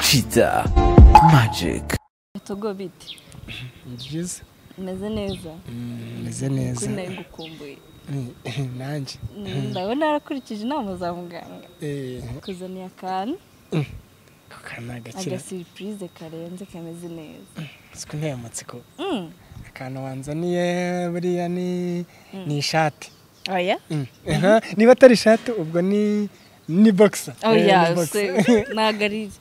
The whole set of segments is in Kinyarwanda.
Cheetah Magic bitugo bite ni byiza meze neza meze neza kuri nayo ngukumbuye nanjye ndabona yarakurikije inama za muganga kuzaniye akantu akana gakira agasiripurize karenze kameze neza siko nteye amatsiko Mm. akantu wanzaniye buriya ni ni ishati oya Mm. Aha, niba atari ishati ubwo ni ni boxer oya Eh, ni boxer. ntabwo ari ntabwo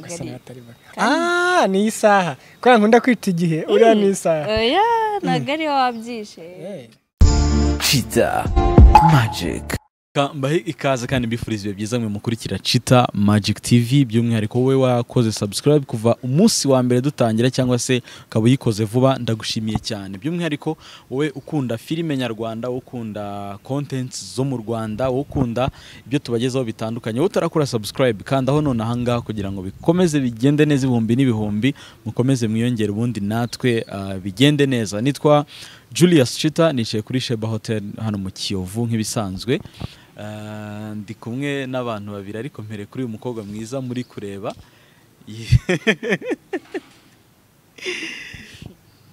Gusa ari niba atari boxer. ah ni isaha kubera nkunda kwita igihe uriya ni isaha oya ntabwo ariyo wabyishe Eh. Cheetah Magic Ka- mbahe ikaze kandi mbifuriza ibihe byiza mwe mukurikira Chita Magic TV by'umwihariko wowe wakoze subscribe kuva umunsi wa mbere dutangira cyangwa se ukaba uyikoze vuba ndagushimiye cyane by'umwihariko wowe ukunda filime nyarwanda wowe ukunda contents zo mu Rwanda wowe ukunda ibyo tubagezaho bitandukanye wowe utarakora subscribe kandi aho none ahangaha kugira ngo bikomeze bigende neza ibihumbi n'ibihumbi mukomeze mwiyongere ubundi natwe ah, bigende neza nitwa Julius Chita nicaye kuri Sheba Hotel hano mu Kiyovu nk'ibisanzwe Ah, ndi kumwe n'abantu babiri ariko mpere kuri uyu mukobwa mwiza muri kureba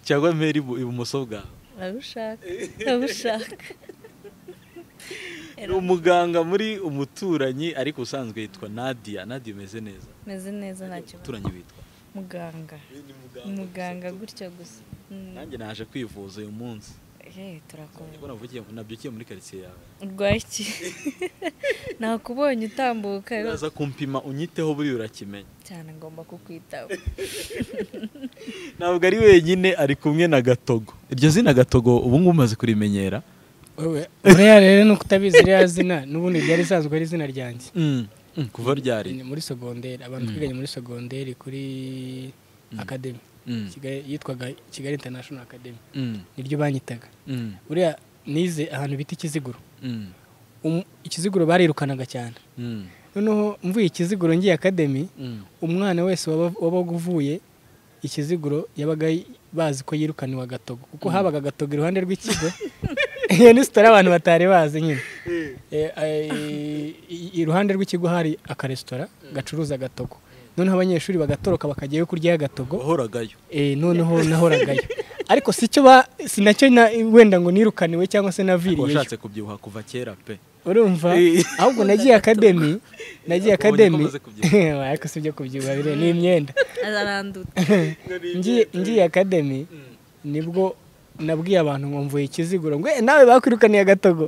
cyangwa mpere ibu- ibumoso bwawe urabishaka urabishaka ni umuganga muri umuturanyi ariko usanzwe yitwa nadia nadia umeze neza meze neza nta kibazo umuturanyi witwa muganga muganga gutya gusa Mm. nanjye naje kwivuza uyu munsi Eh, turakomeye ubona uvugiye nabyukiye muri karitsiye yawe urwaye iki nakubonye utambuka uraza kumpima unyiteho buriya urakimenya cyane ngomba kukwitaba ntabwo ari wenyine ari kumwe na gatogo iryo zina gatogo ubu ngubu umaze kurimenyera wowe buriya rero ni ukutabizi ririya zina n'ubundi ryari risanzwe ari izina ryanjye Mm, mm, kuva ryari Ni muri sogonderi abantu twiganye muri sogonderi kuri akademi Mm, Kigali- yitwaga kigali international academy mm, niryo banyitaga mm, buriya nize ahantu bita ikiziguro mm, Umu- ikiziguro barirukanaga cyane mm, noneho mvuye ikiziguro ngiye akademi mm. umwana wese waba- wabaga uvuye ikiziguro yabaga y- bazi ko yirukaniwe agatogo kuko habaga agatogo iruhande rw'ikigo iyo ni sitari abantu batari bazi nyine Eh, eh, i- iruhande rw'ikigo hari akaresitora gacuruza agatogo noneho abanyeshuri bagatoroka bakajyayo kuryaho agatogo wahoragayo Eh, noneho nahoragayo ariko si cyo ba si nacyo na- wenda ngo nirukaniwe cyangwa se naviriyeyo washatse kubyibuha kuva kera pe urumva Eh. ahubwo nagiye akademi nagiye Ubonye ko akademi umaze kubyibuha. Oya, ariko si ibyo kubyibuha biriya ni imyenda arandutse ngiye ngiye akademi nibwo nabwiye abantu ngo mvuye ikiziguro ngo "Eh, nawe bakwirukaniye agatogo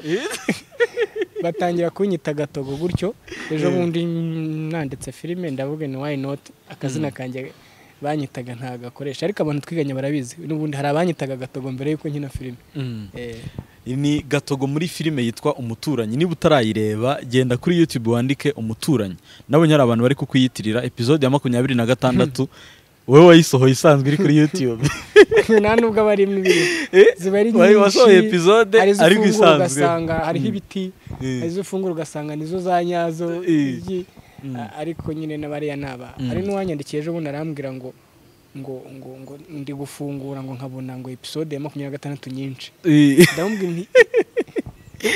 batangira kunyita agatogo gutyo ejo bundi nanditse filime ndavuga ni why not akazina kanjye banyitaga ntagakoresha ariko abantu twiganye barabizi n'ubundi hari abanyitaga agatogo mbere y'uko nkina filime Eh, ni gatogo muri filime yitwa umuturanyi niba utarayireba genda kuri youtube wandike umuturanyi nabonye hari abantu bari kukuyitirira episode ya makumyabiri na gatandatu wowe wayisohoye isanzwe iri kuri youtube nta nubwo aba ari imibiri Eh, ziba ari wayi- nyinshi wasohoye episode hari izo ariko ufungura isanzwe. ugasanga hariho ibiti Eh. hari izo ufungura ugasanga nizo za nyazo Eh. igi, a- ariko nyine n'abariya naba hari n'uwanyandikiye ejo bundi arambwira ngo ngo ngo ngo ndi gufungura ngo nkabona ngo episode ya makumyabiri na gatandatu nyinshi ndamubwira nti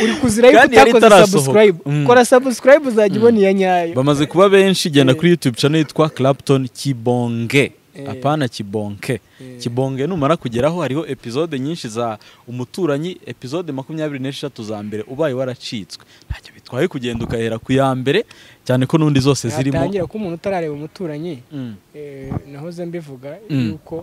uri kuzira yuko Kandi yari utakoze itarasohoka. subscribe Mm. kora subscribe uzajya ubona iya nyayo bamaze kuba benshi genda kuri youtube channel yitwa clapton kibonge apana kibonke kibonge numara kugeraho hariho episode nyinshi za umuturanyi episode makumyabiri n'eshatu za mbere ubaye waracitswe ntacyo bitwaye kugenda ukahera ku ya mbere cyane ko n'undi zose zirimo yatangira ko umuntu utarareba umuturanyi Mm. eh, nahoze mbivuga Mm. yuko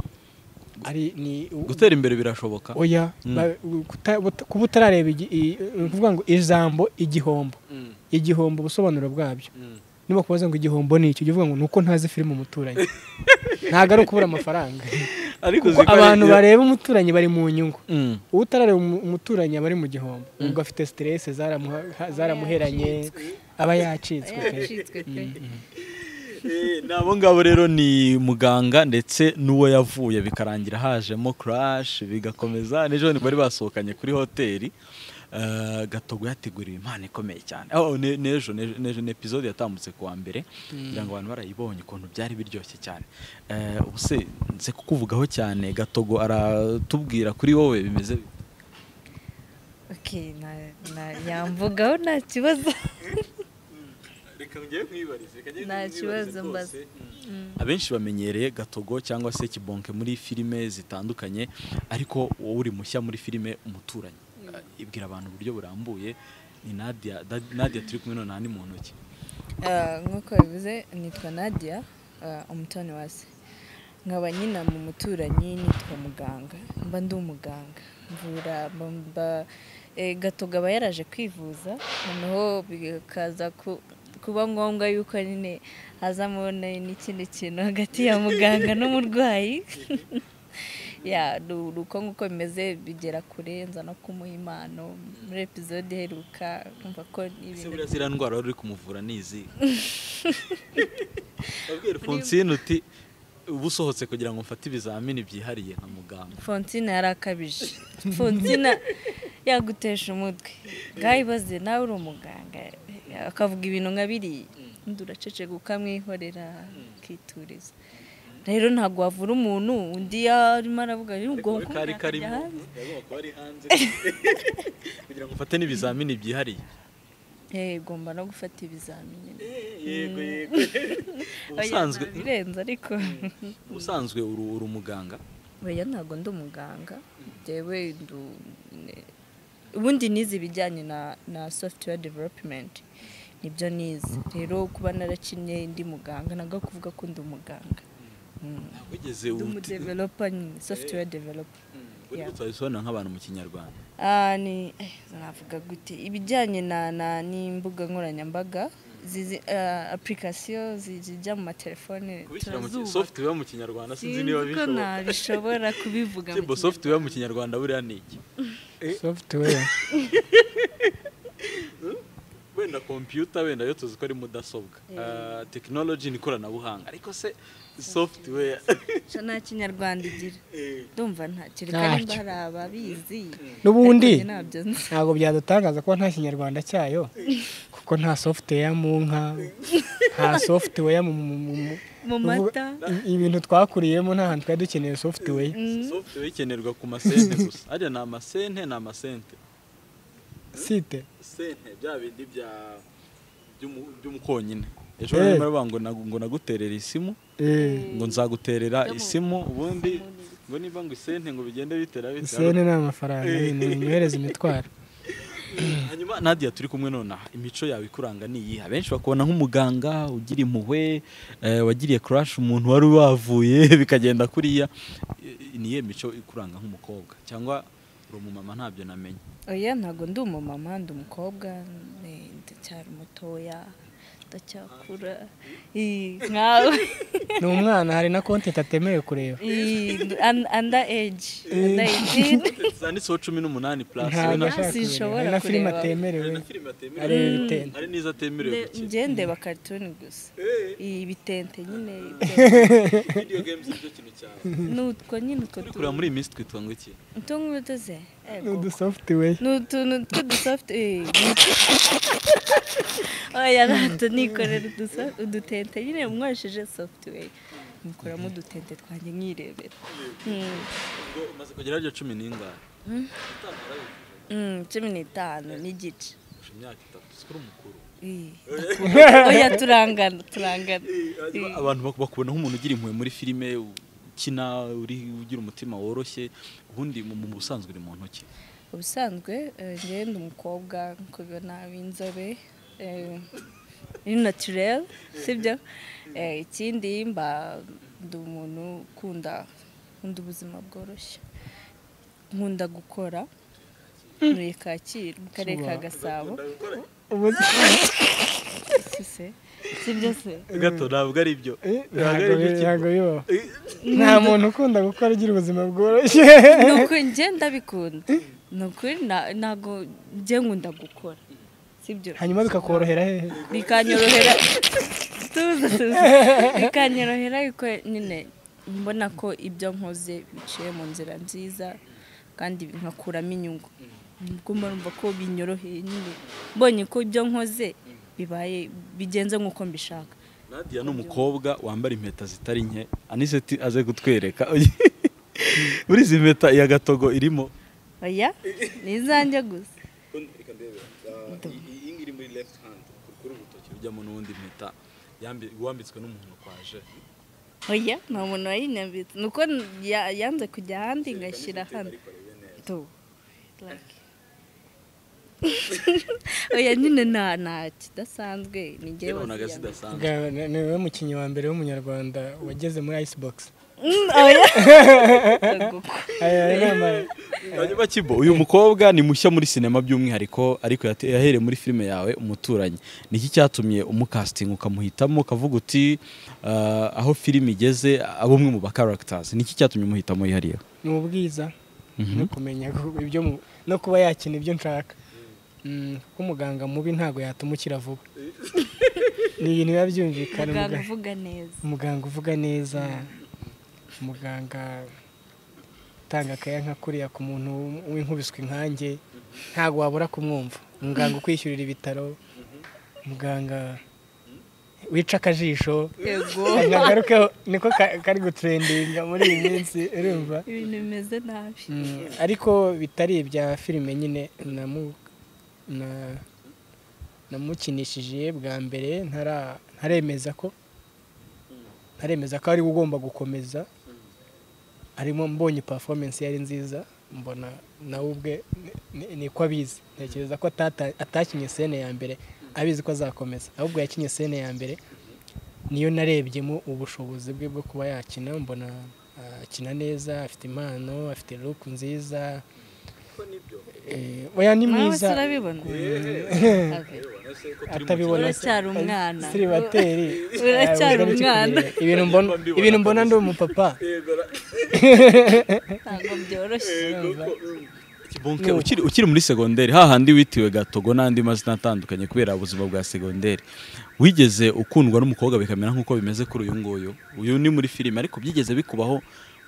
ari ni gutera imbere birashoboka oya Mm. ba- kuta- buta- kuba utarareba igi- i- ni ukuvuga ngo ijambo igihombo Mm. igihombo ubusobanuro bwabyo Mm. niba kubaza ngo igihombo ni iki ujya uvuga ngo ni uko ntazi filime umuturanyi ntabwo ari ukubura amafaranga kuko ariko uzi ko hari abantu igihe- bareba umuturanyi bari mu nyungu Mm. uwo utarareba umu- umuturanyi aba ari mu gihombo ubwo afite siterese zaramuheranye aba yacitswe pe. yacitswe pe Eh, ni abo ngabo rero ni muganga ndetse n'uwo yavuye bikarangira hajemo crash bigakomeza n'ejo bari basohokanye kuri hoteli Eh, gatogo yateguriwe impano ikomeye cyane oh, ne- n'ejo n'ejo- n'ejo ni episode yatambutse ku wa mbere kugira ngo abantu barayibonye ukuntu byari biryoshye cyane Eh, ubu se nze kukuvugaho cyane gatogo aratubwira kuri wowe bimeze bite? okay na- na- yamvugaho nta kibazo nta kibazo mbaza abenshi bamenyereye gatogo cyangwa se kibonke muri filime zitandukanye ariko wowe uri mushya muri filime umuturanyi Ah, ibwira abantu uburyo burambuye ni nadia Da- nadia turi kumwe none aha ni mu ntoki Ah, nk'uko bivuze nitwa nadia ah, umutoni wa se nkaba nyina mu muturanyi nitwa muganga mba ndi umuganga mvura mba- mba- eh, gatoga aba yaraje kwivuza noneho bikaza ku- kuba ngombwa yuko nyine hazamo ne- n'ikindi kintu hagati ya muganga n'umurwayi ya ni uko nguko bimeze bigera kure nza no kumuha impano muri episode iheruka nkumva ko ese ibintu buriya ziriya ndwara wari uri kumuvura ni izihe wabwira fonsine uti uba usohotse kugira ngo mfate ibizamini byihariye nka muganga fonsina yari akabije fonsina yagutesha umutwe ngaho ibaze nawe uri umuganga akavuga ibintu nka biriya undi uraceceka ukamwihorera akituriza rero ntabwo wavura umuntu undi yarimo aravuga rero ubwo Ariko kari karimo yagomba kuba ari hanze kugira ngo mfate n'ibizamini byihariye igomba no gufata ibizamini yego yego ubusanzwe birenze ariko ubusanzwe uri uri umuganga oya ntabwo ndi umuganga ndewe ndu- ne- ubundi nize ibijyanye na na software development nibyo nize rero kuba narakinnye ndi muganga ntabwo ari ukuvuga ko ndi umuganga Mm. wigeze ndi umudevelopa nyine software developer Yeah. twabisobanura nk'abantu mu kinyarwanda Ah, ni eh, navuga gute ibijyanye na na n'imbuga nkoranyambaga zizi ah, application zi- zijya mu matelefone kubishyira mu ki- turazubaka. software mu kinyarwanda sinzi niba Sinzi ko bishoboka nabishobora kubivuga mu Kimbo, kinyarwanda. software mu kinyarwanda buriya ni iki software wenda kompiyuta wenda yo tuzi ko ari mudasobwa Ah, technology ni ikoranabuhanga ariko se software Cyo nta kinyarwanda igira ndumva nta kiri Ntacyo. kandi hari ababizi n'ubundi Ariko njye ntabyo nzi ntabwo byadutangaza kuba nta kinyarwanda cyayo kuko nta software mu nka nta software mu mu- mu- mu- mu mata i- ibintu twakuriyemo nta hantu twari dukeneye software software ikenerwa ku masente gusa hariya ni amasente ni amasente site sente bya bindi bya by'umu- by'umukonyine ejo Eh. hey. bavuga ngo nagu- ngo naguterera isimu eh, ngo nzaguterera isimu ubundi ngo niba ngo isente ngo bigende bitera bitera sene ni amafaranga nyine nyohereza imitwaro hanyuma nadia turi kumwe nonaha imico yawe ikuranga ni iyihe abenshi bakubona nk'umuganga ugira impuhwe eh, wagiriye crash umuntu wari wavuye bikagenda kuriya Eh, ni iyihe mico ikuranga nk'umukobwa cyangwa uri umumama ntabyo namenya oya ntabwo ndi umumama ndi umukobwa ni- ndacyari mutoya ndacyakura Ih, nkawe ni umwana hari na konti itatemewe kureba Ih, and- under age under 18 zanditseho cumi n'umunani plus we ntabwo na- ashaka kureba hari na Sinshobora kureba. filime hari atemerewe na filime atemerewe hari ibitente hari n'izo atemerewe Nde- gukina njye ndeba karituni gusa Ih, ibitente nyine video games nicyo kintu cyawe nutwo nyine utwo turi kureba muri iyi minsi twitwa ngo iki utungutu ze ni udusoftware ni utuntu tw'udusoft eh, oya ntabwo nikorera uduso- udutente nyine mwajeje software mukuramo udutente twanjye nkirebera Mm, ngo umaze kugera ryo cumi n'ingahe mm, cumi n'itanu n'igice kurusha imyaka itatu sikuri umukuru Eh, oya turangana turangana Eh, abantu baku- bakubona nk'umuntu ugira impuhwe muri filime ukina uri ugira umutima woroshye ubundi mu mu busanzwe uri mu ntoki ubusanzwe eh, njyewe ndi umukobwa nkuko ubibona w'inzobe eh, ni naturel sibyo Eh, ikindi mba ndi umuntu ukunda nkunda ubuzima bworoshye nkunda gukora muri kacyiru mu karere ka gasabo Si se? sibyo se gato ntabwo ari byo Eh, ntabwo ntabwo ari bi- ntabwo byo Kimbo. bibaho nta muntu ukunda gukora ugira ubuzima bworoshye ni ukuri njye ndabikunda ni ukuri na- ntabwo njye nkunda gukora sibyo hanyuma bikakorohera hehe bikanyorohera tuza tuza bikanyorohera yuko nyine mbona ko ibyo nkoze biciye mu nzira nziza kandi nkakuramo inyungu ubwo mba numva ko binyoroheye nyine mbonye ko ibyo nkoze bibaye bigenze nk'uko mbishaka nadia ni umukobwa wambara impeta zitari nke anise ti- aze kutwereka muri izi mpeta iya gatogo irimo oya ni izanjye gusa iyi iri muri left hand kuri urutoki rujyamo n'ubundi mpeta Yambi- wambitswe n'umuntu kwaje oya nta muntu wayinambitse ni uko ya- yanze kujya ahandi ngashyira hano tu like oya nyine nta nta kidasanzwe ni njyewe yabonaga waziyambitse. zidasanzwe Bwa- ni- ni we mukinnyi wa mbere w'umunyarwanda wageze muri icebox Mm, oya aya nama Hanyuma Kibo, uyu mukobwa ni mushya muri sinema by'umwihariko ariko yate- yahereye muri filime yawe umuturanyi ni iki cyatumye umukasitinga ukamuhitamo ukavuga uti "Ah, aho filime igeze abo umwe mu ba characters ni iki cyatumye umuhitamo yihariyeho ni ubwiza Mhm. no kumenya gu- ibyo mu- no kuba yakina ibyo nshaka Mm, kuko umuganga mubi ntabwo yatuma ukira vuba ni ibintu biba byumvikana muganga umuganga- uvuga neza umuganga uvuga neza umuganga utanga akayaga kuriya ku muntu w'inkubiswe inkange ntabwo wabura kumwumva umuganga ukwishyurira ibitaro umuganga wica akajisho yego nagarukeho niko ka- kari guturendinga muri iyi minsi urumva ibintu bimeze nabi Mm, ariko bitari ibya filime nyine namu- na- namukinishije bwa mbere ntara- ntaremeza ko ntaremeza ko ari we ugomba gukomeza arimo mbonye performance yari nziza mbona nawe ubwe ni- ni ko abizi ntekereza ko atata- atakinye sene ya mbere abizi ko azakomeza ahubwo yakinye sene ya mbere niyo narebyemo ubushobozi bwe bwo kuba yakina mbona ah, akina neza afite impano afite look nziza Eh, oya ni nawe mwiza turabibona atabibona uracyari umwana siribateri Uracyari Ah, umwana. ibintu mbona ibintu mbona ndi umupapa ntabwo byoroshye Kibonke, ukiri, ukiri muri segonderi hahandi witiwe gatogo n'andi mazina atandukanye kubera ubuzima bwa segonderi wigeze ukundwa n'umukobwa bikamera nk'uko bimeze kuri uyu nguyu uyu ni muri filime ariko byigeze bikubaho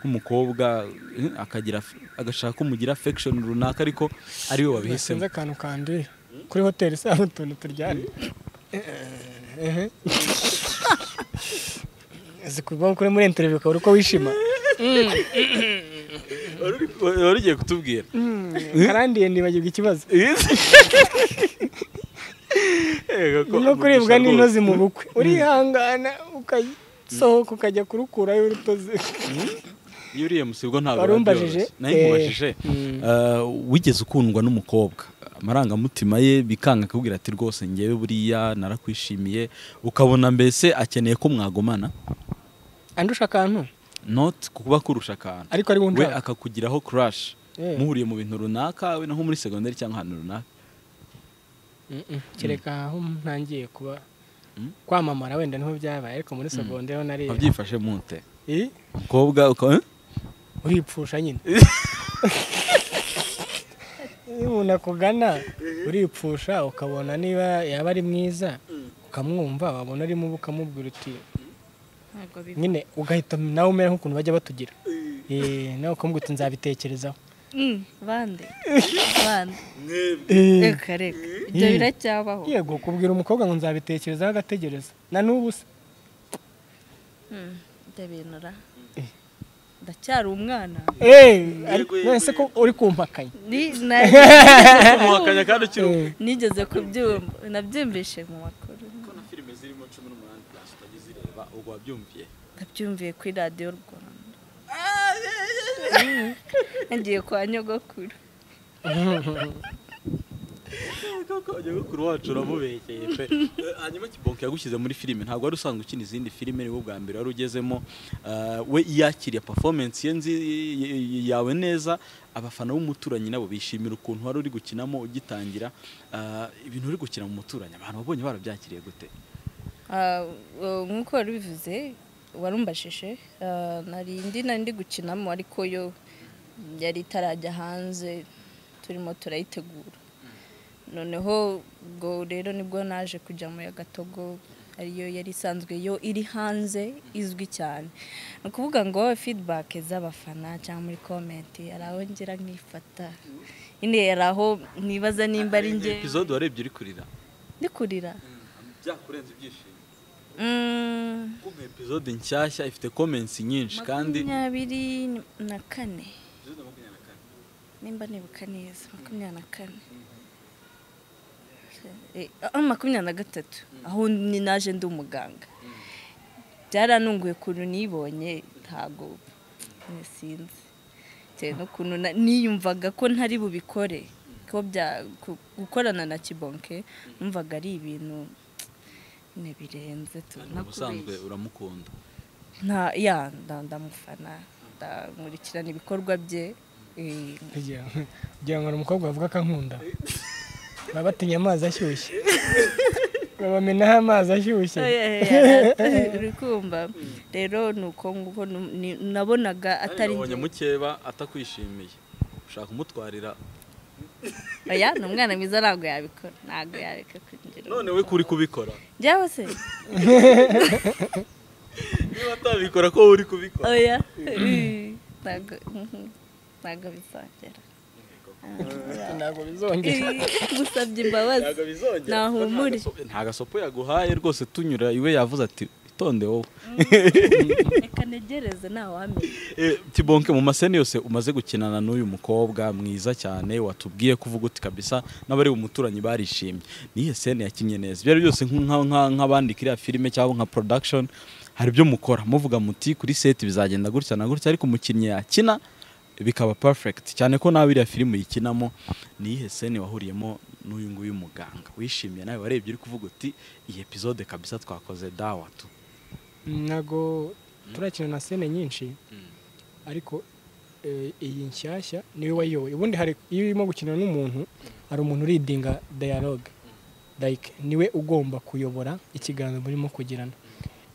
nk'umukobwa eh, akagira f- agashaka ko mugira affection runaka ariko ari we wabihisemo sinzi akantu kanduye kuri hoteli se hari utuntu turyana Ehe. uzi kuba kuri muri interview ukabura uko wishima wari ugiye kutubwira karandiye nibagirwa ikibazo Ego ko no kuribwa umugisha n'intozi mu rwose. bukwe urihangana ukasohoka ukajya kurukurayo urutozi iyo uriye musibwo ntabwo Wari biba umbajije? byoroshye. nayo nkubajije Eh, mm. Eh, wigeze ukundwa n'umukobwa amarangamutima ye bikanga akubwira ati rwose ngewe buriya narakwishimiye ukabona mbese akeneye ko mwagumana andusha akantu not kuba kurusha akantu ariko ari we wunshaka akakugiraho crush Eh. muhuriye mu bintu runaka we nko muri segonderi cyangwa ahantu runaka Mm-mm. kereka aho ntangiye kuba Mm. kwamamara wenda niho byabaye ariko muri segondaire ho nari wabyifashe mute Eh? umukobwa ukaba eh? uripfusha nyine iyo umuntu akugana uripfusha ukabona niba yaba ari mwiza ukamwumva wabona arimo uba ukamubwira uti ntabwo biba nyine ugahita nawe umera nk'ukuntu bajya batugira Eh, nawe ukamubwira uti nzabitekerezaho Mm, bande bande Eh, reka reka ibyo Mm. biracyabaho yego kubwira umukobwa ngo nzabitekerezaho agategereza na n'ubu se Mm, ibyo bintu ra ndacyari umwana Eh, ariko none se ko uri kumpakanya Ni- na- umuhakanya kandi ukiri umwe nigeze kubyumva nabyumvishe mu makuru filime zirimo cumi n'umunani plus utagizireba ubwo wabyumviye nabyumviye kuri radiyo rwanda nagiye kwa nyogokuru nyogokuru wacu uramubekeye pe hanyuma kibonke yagushyize muri filime ntabwo wari usanzwe ukina izindi filime niwe bwa mbere wari ugezemo Ah, we yakiriye performance ye nzi yawe neza abafana b'umuturanyi nabo bishimira ukuntu wari uri gukinamo ugitangira Ah, ibintu uri gukina mu muturanyi abantu babonye barabyakiriye gute Ah, uh, nk'uko wabivuze warumbashije ah, nari indi nari ndi gukinamo ariko yo yari itarajya hanze turimo turayitegura noneho ubwo rero nibwo naje kujya mu ya gatogo ariyo yari isanzwe yo iri hanze izwi cyane ni ukuvuga ngo feedback z'abafana cyangwa muri comment hari aho ngira nkifata nyine hari aho nibaza nimba ari njye episode warebye uri kurira ndi kurira byakurenze ibyishimo Mm. kuko episode nshyashya ifite comments nyinshi kandi makumyabiri na kane nimba nibuka neza makumyabiri na kane eh, ah, makumyabiri na gatatu aho ni naje ndi umuganga byaranunguye ukuntu nibonye ntago eh, sinzi bitewe n'ukuntu na- niyumvaga ko ntari bubikore ko bya ku- gukorana na kibonke numvaga ari ibintu ne birenze tu ubusanzwe nakubeshya uramukunda nta ya nda- ndamufana ndamurikirana ibikorwa bye eh, kugira kugira ngo hari umukobwa wavuga akankunda baba batinya amazi ashyushye babamenaho amazi ashyushye uri kumva rero ni uko nguko nu- ni- nabonaga atari nabonye mukeba atakwishimiye ushaka umutwarira oya ni umwana mwiza ntabwo yabikora ntabwo yareka kugira none we kuri kubikora njyawe se niba atabikora ko uri kubikora oya eh, ntabwo mhm, ntabwo bizongera ntabwo bizongera musabye imbabazi nahumure nta gasopo yaguhaye rwose tunyura iwe yavuze ati itonde wowe reka ntegereze ntawamenya Eh, tibonke mu maseni yose umaze gukinana n'uyu mukobwa mwiza cyane watubwiye kuvuga uti kabisa n'abari umuturanyi barishimye niyo seni yakinnye neza ibyo ari byo byose nk- nk- nk'abandika iriya filime cyangwa nka production hari ibyo mukora muvuga muti kuri seti bizagenda gutya na gutya ariko umukinnyi yakina bikaba perfect cyane ko nawe iriya filime uyikinamo niyihe seni wahuriyemo n'uyu nguyu muganga wishimiye nawe warebye uri kuvuga uti iyi episode kabisa twakoze dawa tu ntabwo turakina na sene nyinshi ariko eh, iyi nshyashya niwe wayoboye ubundi hari iyo urimo gukina n'umuntu hari umuntu uridinga dialogue like niwe ugomba kuyobora ikiganiro murimo kugirana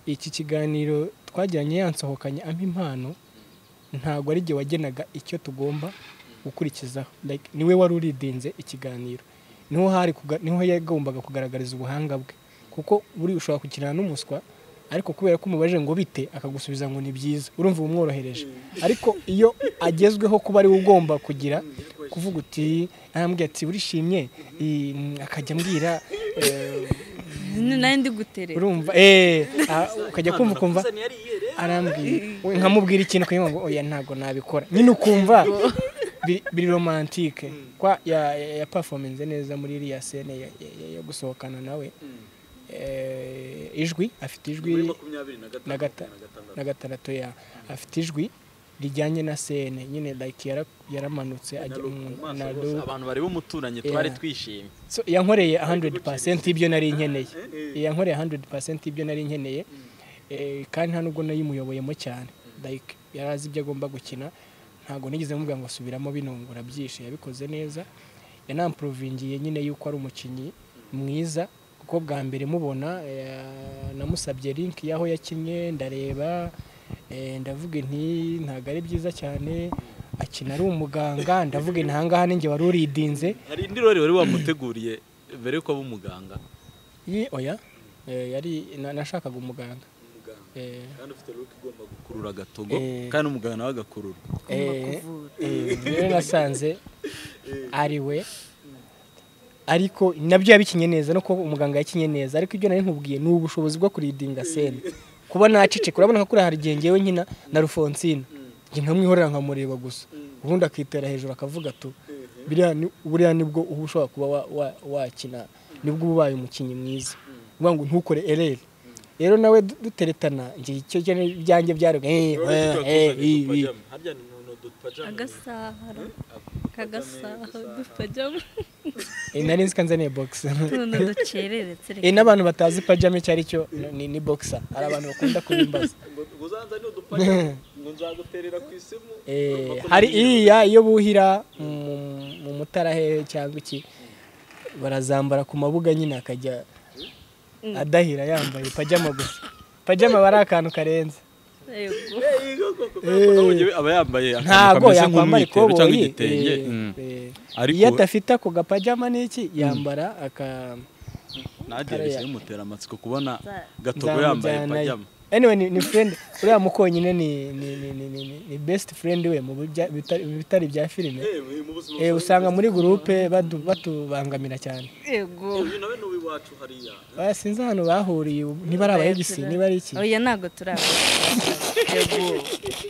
iki kiganiro twajyanye yansohokanye ampa impano ntabwo ari jye wagenaga icyo tugomba gukurikizaho like niwe wari uridinze ikiganiro niho hari kuga- niho yagombaga kugaragariza ubuhanga bwe kuko buri ushobora kukinana n'umuswa ariko kubera ko umubajije ngo bite akagusubiza ngo ni byiza urumva bumworohereje ariko iyo agezweho kuba ari we ugomba kugira kuvuga uti arambwira ati urishimye I- mm, akajya ambwira eh, nawe ndi guterera urumva eh, ah, ukajya kumva ukumva arambwira we nkamubwira ikintu ukagira ngo oya ntabwo nabikora nyine ukumva biri- biri romantike kwa ya- ya- yapafominze neza muri iriya sene ya- ya- ya- yo gusohokana nawe Eh, ijwi afite ijwi na gata- na gatandatu ya afite ijwi rijyanye na sene nyine like yara- yaramanutse ajya mu- na loop. abantu bari b'umuturanyi Yeah. twari twishimye so yankoreye 100% ibyo nari nkeneye yankoreye 100% ibyo nari nkeneye Eh, kandi nta nubwo nayimuyoboyemo cyane like yari azi ibyo agomba gukina ntabwo nigeze mubwira ngo subiramo binungura byinshi yabikoze neza yanampuruvingiye nyine yuko ari umukinnyi mwiza kuko bwa mbere mubona eh, namusabye link y'aho yakinnye ndareba eh, ndavuga nti ntabwo ari byiza cyane akina ari umuganga ndavuga nti aha ngaha ninjye wari uridinze hari indi rori wari wamuteguriye mbere yuko aba umuganga Ye- oya Eh, yari na- nashakaga umuganga Eh, kandi ufite ruke igomba gukurura agatogo Eh. kandi umuganga nawe agakurura eh, eh, rero nasanze ari we ariko nabyo yabikinye neza no kuba umuganga yakinye neza ariko ibyo nari nkubwiye ni ubushobozi bwo kuridinga sene kuba naceceka urabona ko kuri aha hari igihe njyewe nkina na rufonsina njye nkamwihorera nkamureba gusa ubundi akitera hejuru akavuga tu biriya ni- buriya nibwo uba ushobora kuba wa- wa- wakina nibwo uba ubaye umukinnyi mwiza uvuga ngo ntukore ereri rero nawe du- duteretana njye icyo cyane ibyanjye byari eh, eh, eh, eh, eh. harya ni udupajama agasaha kagasaha dupajamo Eh, nari nzi ko anzaniye bogisi tuntu ducereretse Eh, n'abantu batazi pajama icyo ari cyo ni, ni boxer hari abantu bakunda kubimbaza ngo uzanza ni udupajama ngo nzaguterera ku isimu Eh, hari iriya iyo buhira mu- mu mutara hehe cyangwa iki barazambara ku mabuga nyine akajya adahira yambaye pajama gusa pajama aba ari akantu karenze ntabwo aba yambaye ntabwo akantu kameze yakwambara nk'umwitero cyangwa ikoboyi igitenge eh, Mm. eh, ariko iyo adafite ako gapajama n'iki yambara aka nagiye kariya. bimutera amatsiko kubona Za- gatogo Nzamujyanayo. yambaye pajama anyway ni, ni friend uriya muko nyine ni ni ni ni, ni, ni, ni best friend we mu bijya- bitari mu bitari bya filime eh usanga muri groupe badu- batubangamira cyane yego baya sinzi ahantu bahuriye ubu, niba ari abayegisi niba ari iki oya ntabwo turabona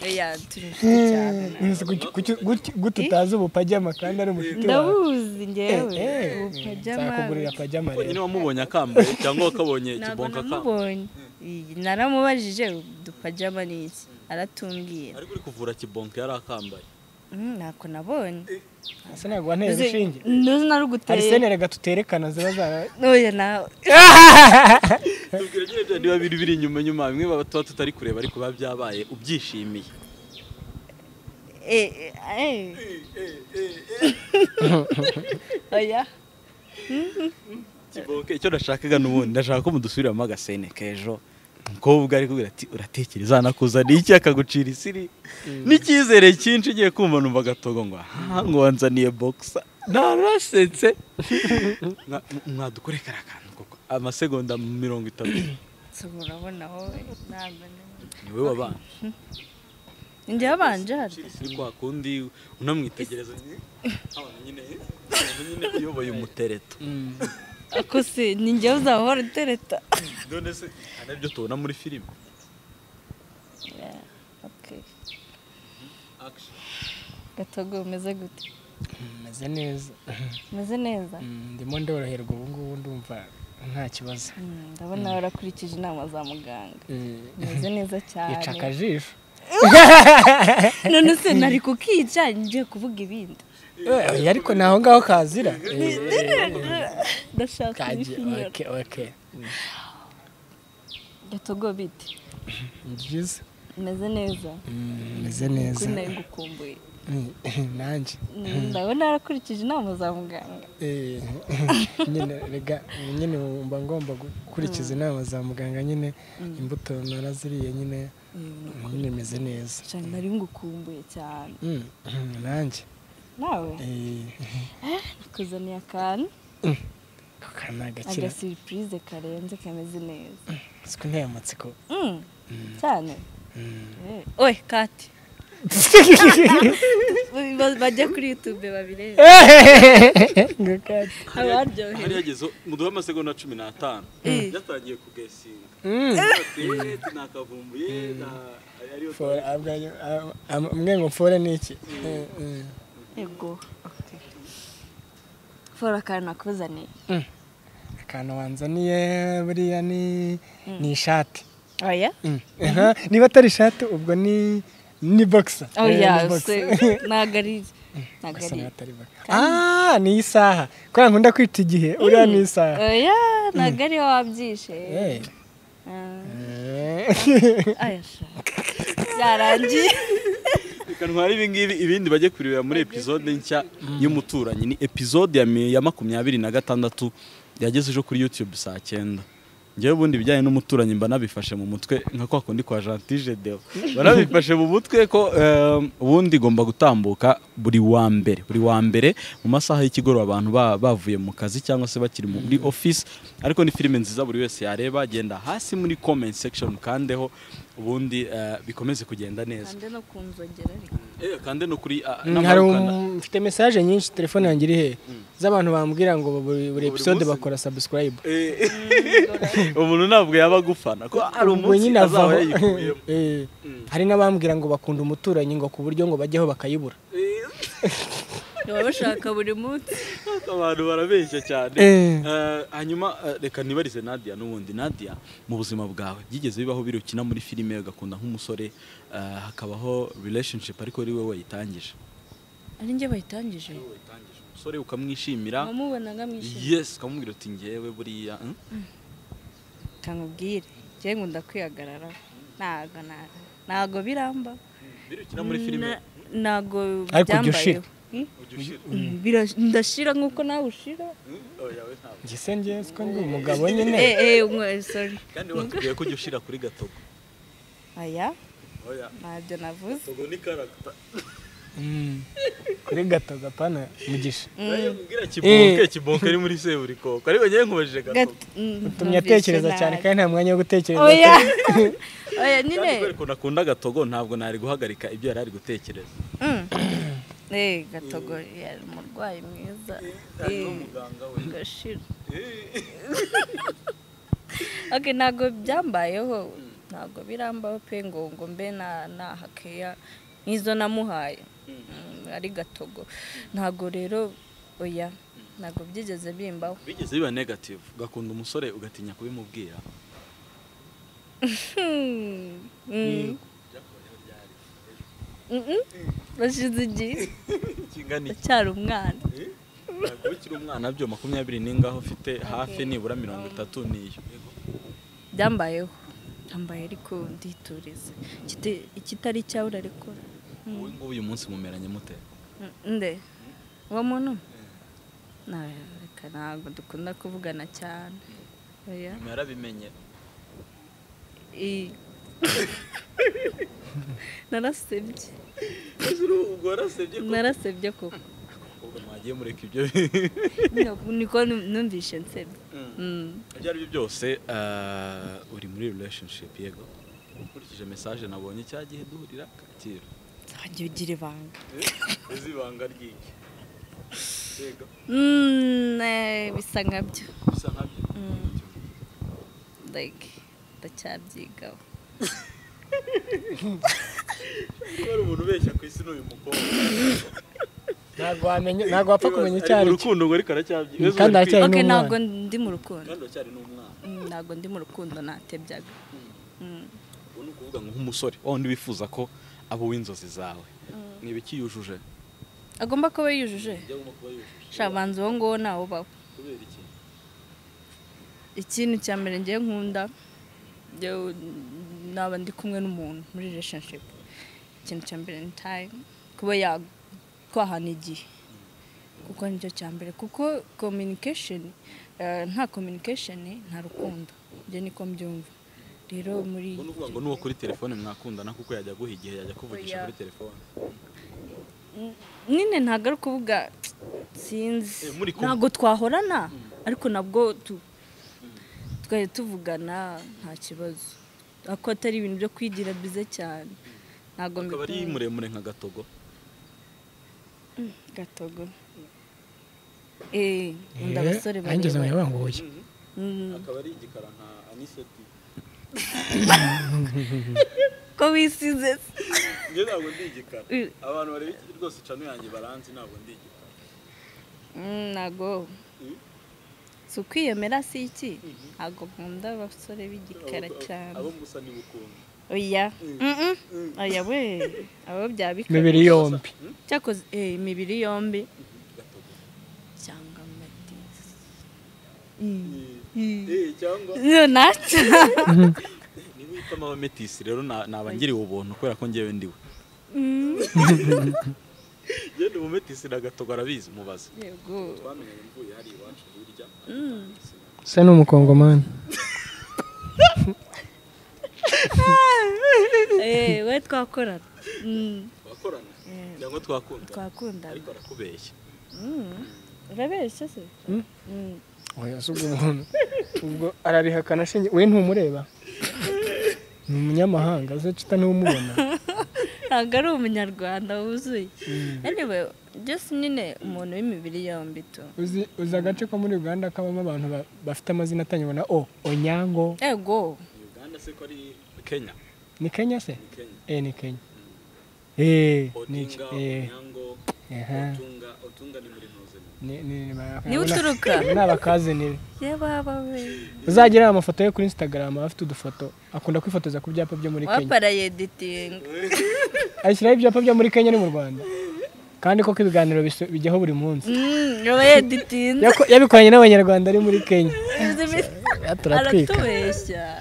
Oya, turi inshuti cyane Nzi guki- guki- guki- guti utazi ubupajama kandi ari umushuti wawe ndabuzi ngewe Eh, eh, Pajama. nzakugurira pajama nyine rero wamubonye akambaye cyangwa wakabonye ntabwo ikibonka akambaye namubonye Iyi, naramubajije udupajama ni iki aratumbwira ariko uri kuvura kibonka yari akambaye Mm, ntako nabonye ese ntabwo wanteye Uzi- urushinge nduzi arisene naruguteye rega tuterekana ziba zara oya nawe tubwira nyine bya niba biri biri inyuma inyuma bimwe baba tuba tutari kureba ariko biba byabaye ubyishimiye Eh, eh, eh. oya kibonke icyo nashakaga n'ubundi ndashaka ko mudusubiramo agasene k'ejo umukobwa ari kubwira ati uratekereza nakuzaniye iki akagucira isiri n'icyizere cyinshi ugiye kumva numva agatogo ngo aha ngo wanzaniye bogisa narasetse Mwa- mwadukore kariya kantu koko amasegonda mirongo itatu so murabona wowe ntabwo nabonye. niwe wabana njye wabanje hano ucira isiri kwa kundi unamwitegereza abantu nyine abantu nyine uyoboye umutereto ako se ni njye uzahora utereta none se hari n'ibyo tubona muri filime Okay. gatogo umeze gute meze neza umeze neza Mm, ndimo ndoroherwa ubu ngubu ndumva nta kibazo Mm, ndabona warakurikije inama za muganga Eh, umeze neza ica cyane akajisho none se nari kukica ngiye kuvuga ibindi Eh, oya, ariko ni aho ngaho kazira Eh, ndashaka kaje ibifinyoro okay, okay. gatogo bite Ni byiza umeze neza meze neza kuri nari gukumbuye Mm, nanjye Mm, ndabona warakurikije inama za muganga Eh, nyine rega nyine mba ngomba gukurikiza inama za muganga nyine imbuto naraziriye nyine nyine meze neza cyane nari ngukumbuye cyane Mm, nanjye nawe eh, kuzaniye akantu aka ni agakira agasiripurize karenze kameze neza siko nteye amatsiko Mm, cyane Eh, oye kati Ba- bajya kuri yutube babirebe ngo kati hari abaryohewe yageze muduhe amasegonda cumi n'atanu Eh. yatangiye kugesinga Mm. ati nakavumbuye na- ariyo Fore, abwa- am- am- mwe ngo fore ni iki Eh, eh. yego fora akantu nakuzaniye akantu wanzaniye buriya ni ni ishati oya Mm. Aha, niba atari ishati ubwo ni ni boxa oya Eh, ni boxer. se ntabwo ari ntabwo Gusa ari ntabwo atari boxer. ah ni isaha kubera nkunda kwita igihe uriya ni isaha oya ntabwo ari wabyishe Eh. Ah. Eh. Aya sha. byarangiye reka ntware ibi ngibi ibindi bajye kurebera muri epizode nshya y'umuturanyi ni epizode ya mi- ya makumyabiri na gatandatu yageze ejo kuri yutube saa cyenda ngewe ubundi ibijyanye n'umuturanyi mba nabifashe mu mutwe nka kwa kundi kwa jantije deo banabifashe mu mutwe ko eh, ubundi igomba gutambuka buri wa mbere buri wa mbere mu masaha y'ikigoroba abantu ba- bavuye mu kazi cyangwa se bakiri muri office ariko ni filime nziza buri wese yareba agenda hasi muri comment section mukandeho ubundi eh, bikomeze kugenda neza kandi no kunzogera ariko Eh, kandi no kuri ah, Mm, hari n'amaruka na- um- mfite mesaje nyinshi telefone yanjye iri he z'abantu bambwira ngo buri buri episode munsi. bakora subscribe Eh, umuntu ntabwo yaba agufana ko hari ubwo umunsi nyine azaba avaho yayikuyemo Eh, hari n'abambwira ngo bakunda umuturanyi ngo ku buryo ngo bajyaho bakayibura baba bashaka buri munsi abantu barabeshya cyane Eh. Eh, hanyuma eh, reka nibarize Nadia n'ubundi Nadia mu buzima bwawe byigeze bibaho biri ukina muri filime ugakunda nk'umusore eh, hakabaho relationship ariko ari wowe wayitangije ari njye bayitangije umusore ukamwishimira wamubona nkamwishimira yes ukamubwira uti ngewe buriya hmm? kamubwire njye nkunda kwihagarara ntabwo na- ntabwo biramba biri ukina muri filime Na- ntabwo Ariko ujya ushira. byambayeho Hmm? ujya ushira Mm, bira- ndashira nk'uko nawe ushira Hmm? Oya, we ntabwo. gise njye siko ndi umugabo nyine eh eh umwe sorry kandi watubwiye ko ujya ushira kuri gatogo aya oya ntabyo navuze gatogo ni karagita kuri gatogo apana mugisha Nayo nkubwira kibonke kibonke ari muri seburikoko ariko njyewe nkubajije gato utumye atekereza cyane kandi nta mwanya wo gutekereza oya oya nyine kandi kubera ukuntu akunda gatogo ntabwo nari guhagarika ibyo yari ari gutekereza Mm. eh gatogo yari umurwayi mwiza Eh, n'umuganga we gashira okay ntabwo byambayeho ntabwo birambaho pe ngo ngo mbe na nahakeya nk'izo namuhaye Mm, ari gatogo ntabwo rero oya ntabwo byigeze bimbaho bigeze biba negative ugakunda umusore ugatinya kubimubwira Hmm. Mm. Mm-mm. bashize igihe kingana iki acyari umwana ntabwo ukiri umwana byo makumyabiri n'ingaho ufite hafi nibura mirongo itatu niyo byambayeho byambaye ariko nditurize Ikita- ikitari cyawe urarekora ubu ngubu uyu munsi mumeranye mute nde uwo muntu Na- reka ntabwo dukunda kuvugana cyane oya nyuma yarabimenye I- narasebye ubwo warasebye narasebye koko ubwo mwagiye mureka ibyo Niko- niko numvishe nsebye Mm. ibyo ari byo byose eh, uri muri relationship yego ukurikije message nabonye cya gihe duhurira kacyiru nzajya ugira ibanga uzi ibanga ryiki yego Mm, eh, bisa nkabyo bisa nkabyo like ndacyabyigaho kuba ari umuntu ubeshya ku isi n'uyu mukobwa ntabwo wamenya ntabwo wapfa kumenya icyo ari cyo urukundo ngo ariko aracyabyiga Mm, kandi aracyari okay n'umwana. ntabwo ndi mu rukundo kandi uracyari n'umwana Mm, ntabwo ndi mu rukundo natebyaga Mm. ubu ni ukuvuga ngo nk'umusore wa wundi wifuza ko aba uw'inzozi zawe ni ibiki yujuje agomba kuba yujuje agomba kuba yujuje shabanza uwo nguwo ntawe ubaho kubera iki ikintu cya mbere ngiye nkunda njyewe naba ndi kumwe n'umuntu muri relationship ikintu cya mbere ni time kuba yakwahana igihe kuko nicyo cya mbere kuko communication eh, nta communication nta rukundo ibyo niko mbyumva rero muri ubu ni ukuvuga ngo n'uwo kuri telefone mwakundana kuko yajya aguha igihe yajya kuvugisha Oya. kuri telefone nyine ntabwo ari ukuvuga sinzi Eh, muri kumwe. ntabwo twahorana ariko nabwo tu- twari tuvugana nta kibazo ako atari ibintu byo kwigira bize cyane ntabwo akaba ari mbikunda. muremure nka gatogo gatogo eh nkunda abasore nanjye barebare. uzamenya banguye Mm, akaba ari igikara nka aniseti ko wisize se. njye ntabwo ndi igikara Eh, abantu bareba iki rwose cano yanjye baranzi ntabwo ndi igikara mm, ntabwo Mm. si ukwiyemera si iki ntabwo nkunda abasore b'igikara cyane abo musa ni bukungu oya Mm-mm. oya we abo byaba bikabije imibiri yombi cyakoze eh, imibiri yombi gatogo cyangwa amadisi Eh, cyangwa nacyo niba uhitamo abametisi rero na- naba ngiriwe ubuntu kubera ko ngewe ndiwe ngende umumetisi na gatogo arabizi mubaze yego twamenyanye mvuye hari iwacu hirya usa n'umukongomani Eh, we twakorana Mm, twakorana kugira ngo twakundane twakundana ariko arakubeshya Mm. urabeshya se Mm. Mm. oya si ubwo umuntu ubwo ararihakana ashingiye we ntumureba ni umunyamahanga uzacita ntiwumubona ntabwo ari umunyarwanda wuzuye anyway just nyine umuntu w'imibiri yombi tu uzi uzi agace ko muri uganda kabamo abantu ba- bafite amazina atangirwa na o onyango ego uganda se ko ari kenya ni kenya se ni kenya eh ni kenya eh ni odinga eh onyango aha otunga otunga ni muri ntuzemye ni ni ni ba- Niwe uturuka? ni abakazinire yababa we uzagira amafoto ye kuri instagram afite udufoto akunda kwifotoza ku byapa byo muri kenya waparayeditinga ashyiraho ibyapa byo muri kenya no mu rwanda kandi koko ibiganiro biso- bijyaho buri munsi aba yeditinze Yako- yabikoranye n'abanyarwanda ari muri kenya turatwika aratubeshya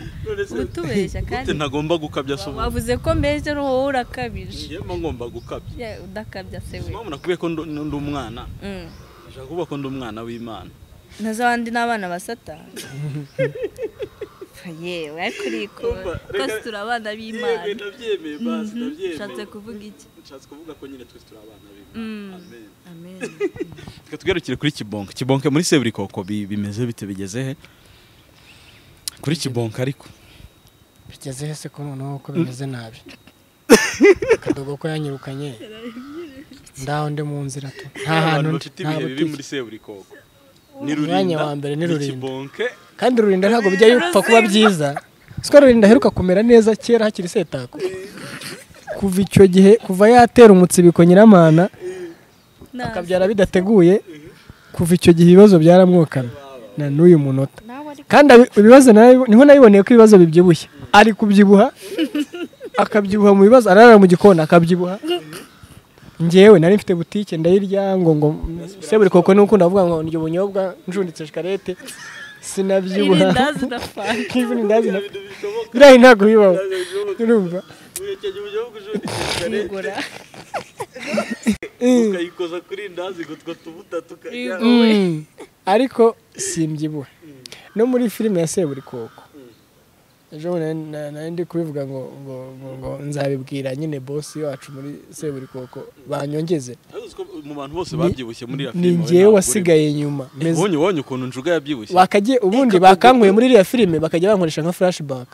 utubeshya kandi gute ntagomba gukabya se ubu wavuze ko mbese ari wowe urakabije njyewe mba ngomba gukabya Ya, udakabya se we impamvu nakubwiye ko ndu- ndi umwana Mm. nashaka kuvuga ko ndi umwana w'imana na za bandi ni abana ba satani yewe ariko urikora Umva, reka- twese turabana yego b'imana ndabyemeye basi Mhm. ndabyemeye Ushatse kuvuga iki? nshatse kuvuga ko nyine twese turi abana Mm. b'imana amen amen reka tugarukire kuri kibonke kibonke muri seburikoko bi- bimeze bite bigeze he kuri kibonke ariko bigeze hese ko noneho ko bimeze nabi akadogo ko yanyirukanye ndaho ndi mu nzira tu nta hantu abantu ndi bafite nta ibihe bibi muri butike seburikoko ni Umwanya rurinda wa mbere ni ni Rurinda. kibonke kandi rurinda ntabwo bijya bipfa kuba byiza siko rurinda aheruka kumera neza kera hakiri setako kuva icyo gihe kuva yatera umutsibiko nyiramana akabyara bidateguye kuva icyo gihe ibibazo byaramwokana na n'uyu munota nawe ariko kandi abi- ibibazo narabi- niho nabiboneye ko ibibazo bibyibushye ari kubyibuha akabyibuha mu bibazo ararara mu gikoni akabyibuha ngewe nari mfite butike ndayirya ngo ngo se buri koko ni ukunda kuvuga ngo ndya ubunyobwa njunditse shikarete sinabyibuha irindazi na fanta ibirindazi na biriya ntabwo bibaho urumva uhekeje uburyo bw'ujundikare nkigura ukayikoza kuri ndazi ngo two tubuta tukarya Mm. ariko simbyibuha no muri filime ya seburikoko ejo bundi nari- na- nari ndi kubivuga ngo ngo ngo- ngo nzabibwira nyine bosi wacu muri seburikoko banyongeze ariko uzi ko mu bantu bose babyibushye muri iriya ni filime wowe ngewe ntabwo wasigaye nyuma urimo. ubonye ubonye ukuntu njuga yabyibushye bakajye ubundi bakankuye muri iriya filime bakajya bankoresha nka flashback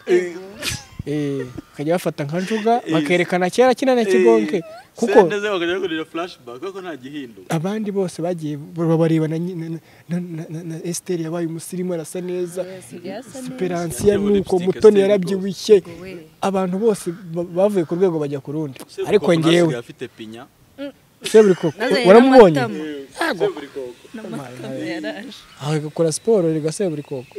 Eh, bakajya bafata nka njuga bakerekana kera kinana kigonke kuko senteze bakajya bakorera flashback kuko nta gihinduka abandi bose bagiye bareba na nyi- na- na- na- na- na- na Esther yabaye umusirimu arasa neza Esperansiya Yateye nuko lipstick mutoni Esther yarabyibushye abantu bose ba- bavuye ku rwego bajya ku rundi ariko Seburikoko nawe ngewe asigaye afite pinya seburikoko Nazaye waramubonye n'amatama. seburikoko n'amatama yaraje agakora siporo rigaseburikoko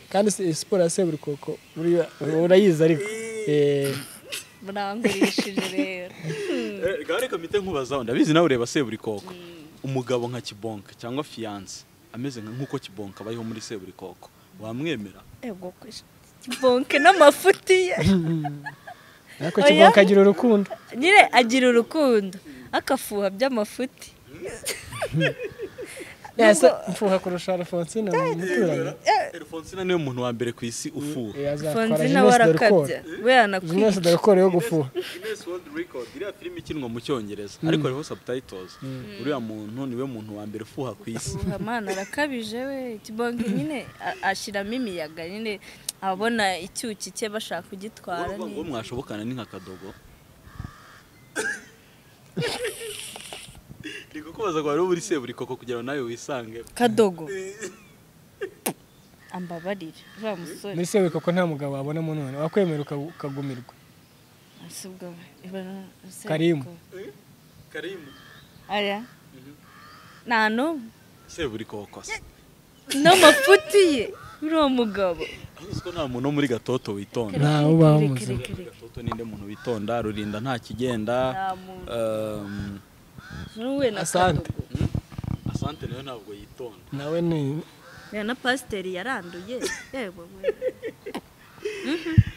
kandi se- siporo ya seburikoko buriya urayizi ariko Eh, murangurishije rero Eh, reka reka mpite nkubazaho ndabizi nawe ureba seburikoko umugabo nka kibonka cyangwa fiyanse ameze nka- nk'uko kibonka abayeho muri seburikoko wamwemera ego bonke n'amafuti ye ariko Oya. kigonka agira urukundo nyine agira urukundo akafuha by'amafuti yasa mfuha kurusha alfonsina mu muturanyi elfonsina niwe muntu wa mbere ku isi ufuha Eh, azatwara fonzina Jeunesse de Record. warakabya we Jeunesse yanakwiye de Record yo gufuha Guinness World Record iriya filime ikinwa mu cyongereza ariko hariho subtitles uriya muntu niwe muntu wa mbere ufuha ku isi amana arakabije we kibonke nyine a- ashyiramo imiyaga nyine abona icyuki cye bashaka kugitwara Urumva ngo neza. mwashobokana ni nka kadogo ndi kukubaza ngo hariho buri seburikoko kugira ngo nawe wisange kadogo ambabarire uriya musore muri seburikoko nta mugabo wabona mu none wakwemera uka- ukagumirwa asubwa ibara aseka. Karimu. karimu aya nta n'umwe seburikoko se n'amafuti ye uriya mugabo Ariko uzi ko nta muntu wo muri gatoto witonda nta ubaho mu Reka, buzima reka, reka. gatoto ninde muntu witonda rurinda nta kigenda nta muntu um, n'uwe na Asante. kadogo asante nawe ntabwo yitonda nawe ni Ya na pasiteri yaranduye yewe we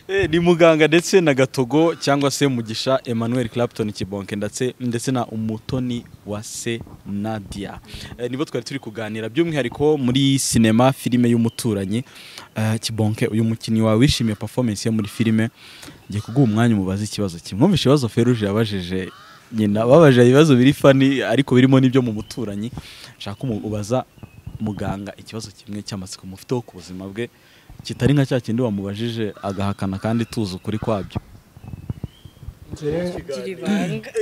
Eh, ni muganga ndetse na gatogo cyangwa se mugisha emmanuel clapton kibonke ndetse, ndetse na umutoni wa se nadia eh, nibo twari turi kuganira by'umwihariko muri sinema filime y'umuturanyi eh, kibonke uyu mukinnyi wawe wishimiye performance ye muri filime ngiye kuguha umwanya umubaze ikibazo kimwe mwumvise ikibazo feruje yabajije nyina babaje ibibazo biri fani ariko birimo n'ibyo mu muturanyi nshaka umu- ubaza muganga ikibazo kimwe cy'amatsiko mufiteho ku buzima bwe kitari nka cya kindi wamubajije agahakana kandi tuzi ukuri kwabyo gira ibanga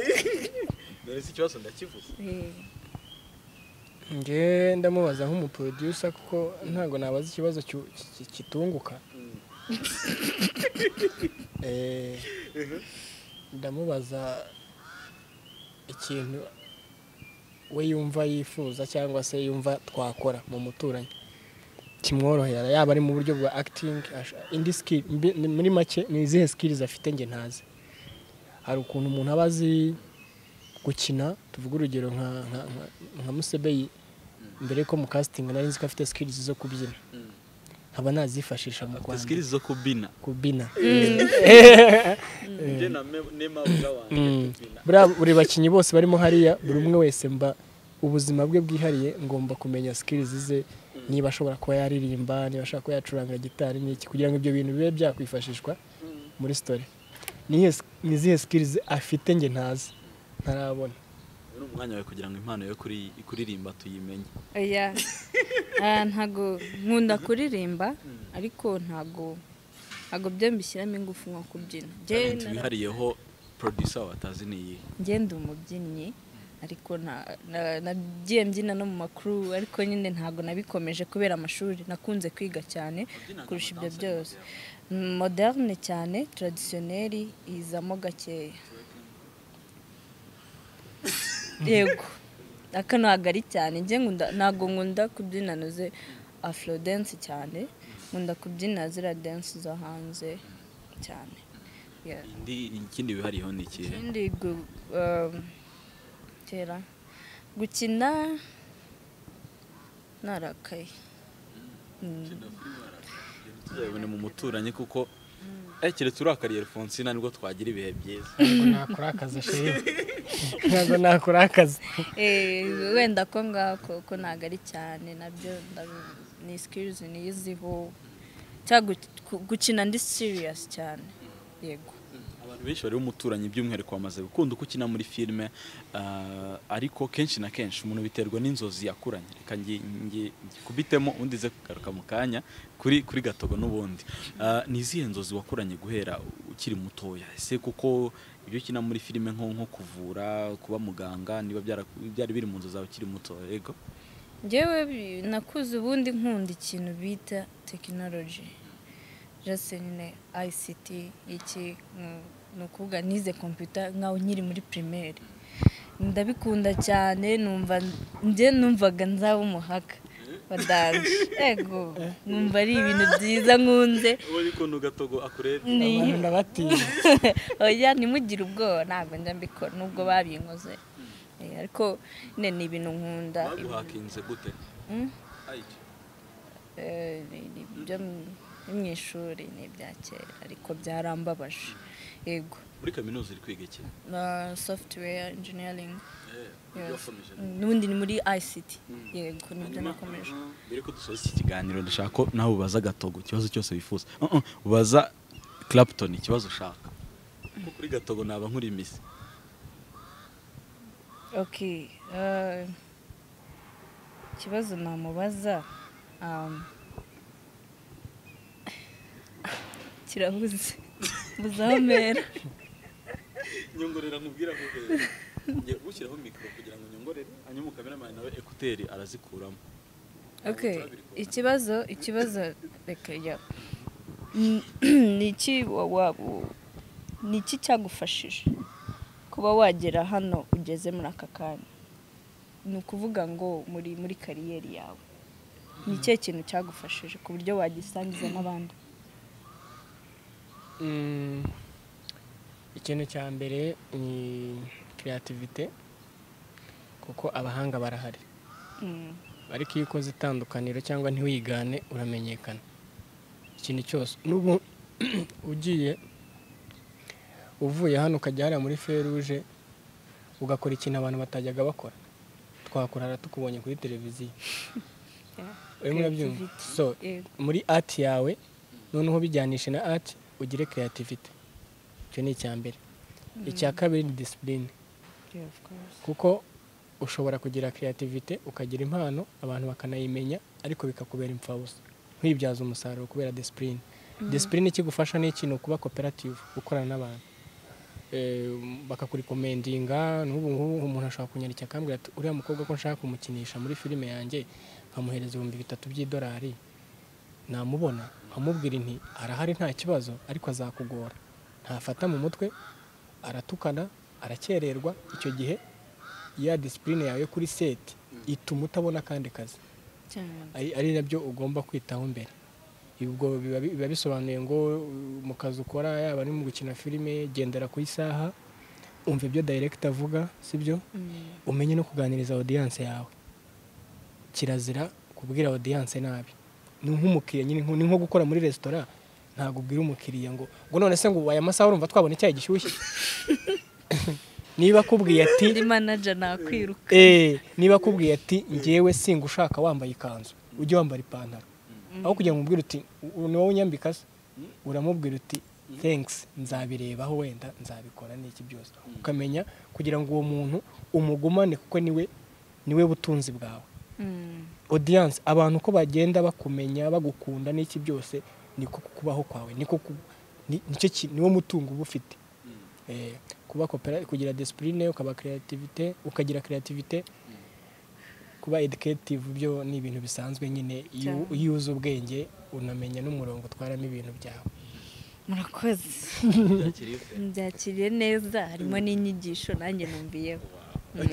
dore si ikibazo ndakivuze Eh, nge ndamubaza nk'umuproducer kuko ntabwo nabaza ikibazo cyu- ki- kitunguka Eh, ndamubaza ikintu we yumva yifuza cyangwa se yumva twakora mu muturanyi kimworohera yaba ari mu buryo bwa acting ash- indi skill mbi- ni- muri make ni izihe skills afite nge ntazi hari ukuntu umuntu aba azi gukina tuvuga urugero nka nka nka- nka musebeyi mbere yuko mu casting nari nzi ko afite skills zo kubyina nkaba nazifashisha mu afite Rwanda sikirizi zo kubina kubina njye na me- nemabuga wanjye tubina buriya buri bakinnyi bose barimo hariya buri umwe wese mba ubuzima bwe bwihariye ngomba kumenya skills ze niba ashobora kuba yaririmba niba ashobora kuba yacuranga gitari n'iki kugira ngo ibyo bintu bibe byakwifashishwa muri sitori ni iyihe sk- ni izihe sikirizi afite njye ntazi ntarabona ni umwanya wawe kugira ngo impano yo kuri- kuririmba tuyimenye oya Ah, ntago nkunda kuririmba ariko ntago ntago byo mbishyiramo ingufu nko kubyina Njye talent nara- wihariyeho producer watazi ni iyihe ngenda umubyinnyi ariko na- na- nagiye mbyina no mu makuru ariko nyine ntabwo nabikomeje kubera amashuri nakunze kwiga cyane kurusha ibyo byose moderne cyane taradisiyoneri izamo gakeya yego aka ntabwo ari cyane njye nkunda ntabwo nkunda kubyina noze afro dance cyane nkunda kubyina zira dance zo hanze cyane Yeah. indi ikindi wihariyeho ni ikihe ikindi gu- um, kera gukina narakaye tuzabibone mu muturanyi kuko eh keretse urakariye Alphonsine nibwo twagira ibihe byiza ntabwo nakora akazi sheri ntabwo nakora akazi Eh, wenda ko ngako ko ntabwo ari cyane nabyo ndabi- ni sikirizi niyiziho cyangwa gu- ku- gukina ndi siriyasi cyane yego abantu benshi bari umuturanyi by'umwihariko bamaze gukunda uko ukina muri filime ah, ariko kenshi na kenshi umuntu biterwa n'inzozi yakuranye reka ngi- ngi- ngikubitemo ubundi ze kugaruka mu kanya kuri kuri gatogo n'ubundi Ah, ni izihe nzozi wakuranye guhera ukiri mutoya ese kuko ibyo ukina muri filime nko nko kuvura kuba muganga niba byara- byari biri mu nzu zawe ukiri mutoya yego njyewe bi- nakuze ubundi nkunda ikintu bita tekinoloji jose nyine ayisiti iki mm, ni ukuvuga nize kompiyuta nkaho nkiri muri pirimeri ndabikunda cyane numva njye numvaga nzaba umuhaka badanje yego numva ari ibintu byiza nkunze ubu ukuntu gatogo akurebye ni abantu ndabatinya oya ntimugire ubwoba ntabwo njya mbikora nubwo babinkoze Eh, ariko nyine ni ibintu nkunda baguhakinze gute Mm. Ayiki. Eh, ni- ni ibyo mu- ni mu ishuri ni ibya kera ariko byarambabaje yego muri kaminuza uri kwiga iki na software engineering Eh, Yes. yakomeje n'ubundi ni muri ict yego nibyo nakomeje mbere ko dusoza iki kiganiro ndashaka ko nawe ubaza gatogo ikibazo cyose wifuza Uh, uh, ubaza clapton ikibazo ushaka kuko kuri gatogo naba nkuri imisi okay eh, ikibazo namubaza um, kirabuze muzamera nyongorera nkubwira kuko ngiye gushyiraho mikoro kugira ngo nyongorere hanyuma kameramani nawe ekuteri arazikuramo Okay. turabikora. Ikibazo, ikibazo reka ya. Mm, Ni iki wa- wa- u- ni iki cyagufashije kuba wagera hano ugeze muri aka kanya? Ni ukuvuga ngo muri muri kariyeri yawe. Ni ikihe kintu cyagufashije ku buryo wagisangiza n'abandi? Mm, ikintu cya mbere ni kiriyativite kuko abahanga barahari Mm. ariko iyo ukoze itandukaniro cyangwa ntiwigane uramenyekana ikintu cyose n'ubu ugiye uvuye hano ukajya hariya muri feruje ugakora ikintu abantu batajyaga bakora twakora hariya tukubonye kuri televiziyo urimo urabyumva creativity. so Yego. muri ati yawe noneho bijyanishe na ati ugire kreativite icyo ni icya mbere icya kabiri ni disipurine Yeah, of course. kuko ushobora kugira kreativite ukagira impano abantu bakanayimenya ariko bikakubera imfabusa ntibyaze umusaruro kubera disipurine disipurine ikigufasha ni ikintu kuba koperative gukorana n'abantu Eh, bakakurikomendiga n'ubu ngubu umuntu ashobora kunyandikira akambwira ati uriya mukobwa ko nshaka kumukinisha muri filime yanjye nkamuhereza ibihumbi bitatu by'idolari namubona nkamubwira inti arahari nta kibazo ariko azakugora ntafata mu mutwe aratukana arakererwa icyo gihe ya disipurine yawe yo kuri seti ituma utabona akandi kazi Cyane. ari ari nabyo ugomba kwitaho mbere ubwo biba biba bisobanuye ngo uh, mu kazi ukora yaba ari mu gukina filime gendera ku isaha umva ibyo dayirekita avuga sibyo Mm. umenye no kuganiriza audience yawe kirazira kubwira audience nabi ni nk'umukiriya nyine ni nko gukora muri resitora ntabwo ubwira umukiriya ngo ngo none se ngo aya masaha urumva twabona icyayi gishyushye niba akubwiye ati Ndi manager nakwiruka. Eh, niba akubwiye ati ngewe singa ushaka wambaye ikanzu ujye wambara ipantaro aho kugira ngo umubwire uti "U- ni wowe unyambika se uramubwira uti thanks nzabirebaho wenda nzabikora n'iki byose ukamenya kugira ngo uwo muntu umugumane kuko niwe niwe butunzi bwawe audience abantu uko bagenda bakumenya bagukunda n'iki byose niko kubaho kwawe niko ku- ni- nicyo ki- niwo mutungo uba ufite Eh, kuba kopera kugira discipline ukaba creativity ukagira creativity kuba educative byo ni ibintu bisanzwe nyine iyo Cyane. iyo uzi ubwenge unamenya n'umurongo utwaramo ibintu byawe murakoze mbyakiriye neza harimo n'inyigisho nanjye numviyeho Mm.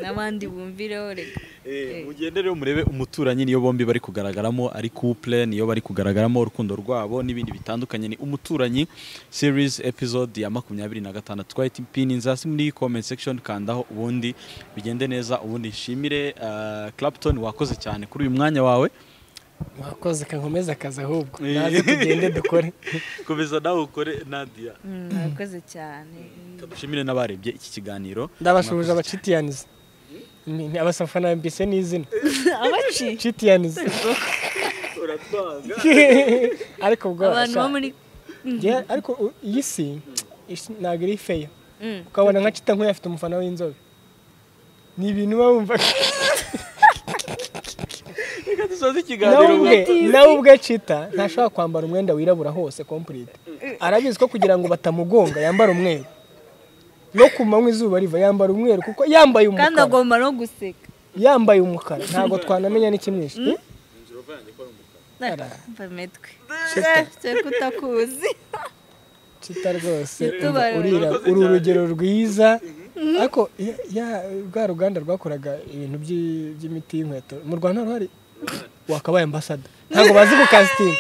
n'abandi bumvireho reka Eh. mugende rero murebe umuturanyi niyo bombi bari kugaragaramo ari couple niyo bari kugaragaramo urukundo rwabo n'ibindi bitandukanye ni umuturanyi series episode ya makumyabiri na gatandatu twahita ipininza hasi muri comment section kandaho ubundi bigende neza ubundi nshimire ah, Clapton wakoze cyane kuri uyu mwanya wawe mwakoze kankomeza akazi ahubwo Eh. naze tugende dukore komeza nawe ukore Nadia murakoze cyane dushimire n'abarebye iki kiganiro ndabashuje abacitiyanizi abasafana mbise n'izina abaci citiyanizi ariko ubwo abantu bo sha- muri Njye- ariko u- iyi si isi- ntabwo iri feya Mm. ukabona nka cita nk'uyu afite umufana w'inzobe ni ibintu uba wumva reka dusoze nawe ikiganiro ubwe nawe ubwe cita ntashobora kwambara umwenda wirabura hose complete arabizi ko kugira ngo batamugonga yambara umweru no ku manywa izuba riva yambara umweru kuko yambaye kandi umukara agomba no guseka yambaye umukara ntabwo twanamenya n'ikimwishe mva metwe cyo kutakuzi cita rwose Cita umva ubara- urira uri urugero rwiza ariko ya- ya- rwa ruganda rwakoraga ibintu by'i- by'imiti y'inkweto mu rwanda ruhari wakabaye ambasada ntabwo bazi gukasitinga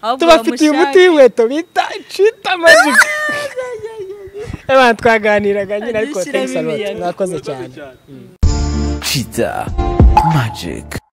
ahubwo tubafitiye umuti bamushake w'inkweto bita cita magic abantu twaganiraga nyine ariko Ajya ushyiramo thanks a lot imiyaga. mwakoze cyane Cheetah Magic.